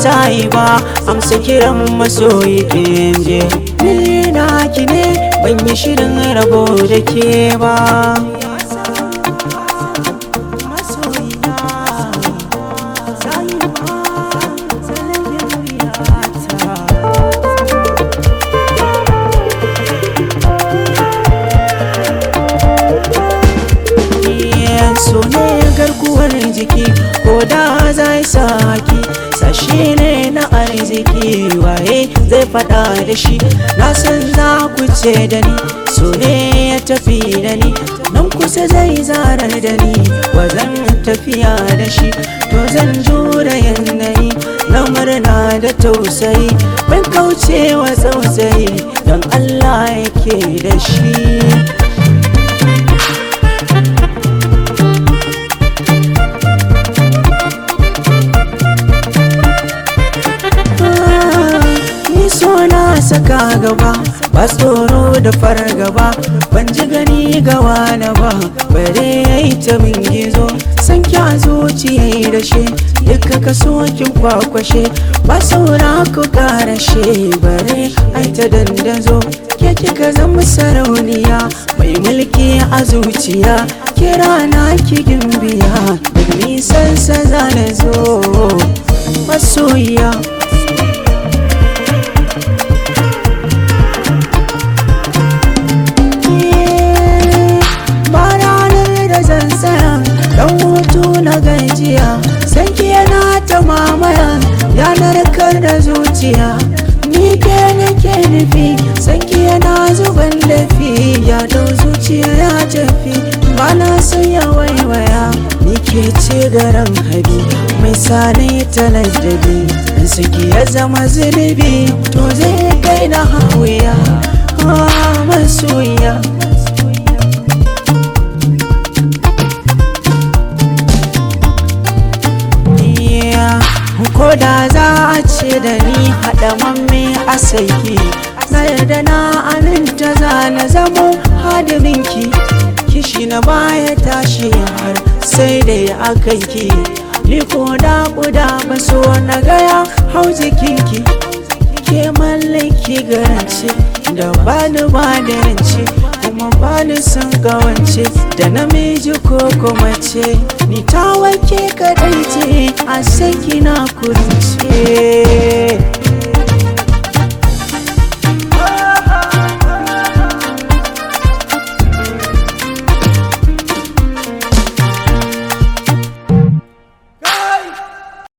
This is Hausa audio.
sayi ba amsa kiran masoyi je ni na ki ne ban yi shirin rabo da ke ba masoyina sayi ba sanadin wuyata so ne garkuwar jiki ko da zai saki sashe ne na arziki waye zai fada da shi na san za ku ce da ni so ne ya tafi da ni nan kusa zai zarar da ni ba zan tafiya da shi to zan jura yanayi na murna da tausayi ban kaucewa tsautsayi don allah yake da shi saka gaba ba tsoro da fargaba ban ji gani ga wani ba bare yayi ta min gizo san kya zuciya da shi duka ka kin kwakwashe ba saura ku karashe bare ai ta dandazo ke kika zama sarauniya mai mulki a zuciya kira na ki gimbiya da nisan sa zana zo masoyiya na gajiya sanki yana ta mamaya yanar kar da zuciya ni ke nake nufi sanki yana zuban lafi ya dau zuciya ya tafi bana son ya waiwaya ni ke ce garan habi mai sani ta ladabi in saki ya zama zunubi to zai kai na hawiya masoyiya ko da za a ce da ni haɗa mamme a saiki na yarda na aminta za na zamo hadirinki kishi na baya tashi har sai da ya akanki ni ko da kuda ba so na gaya hau jikinki ke mallaki garance da bani ba da rance kuma bani son gawance da namiji ko kuma ce ni ta wake kadai ce a saki na kurce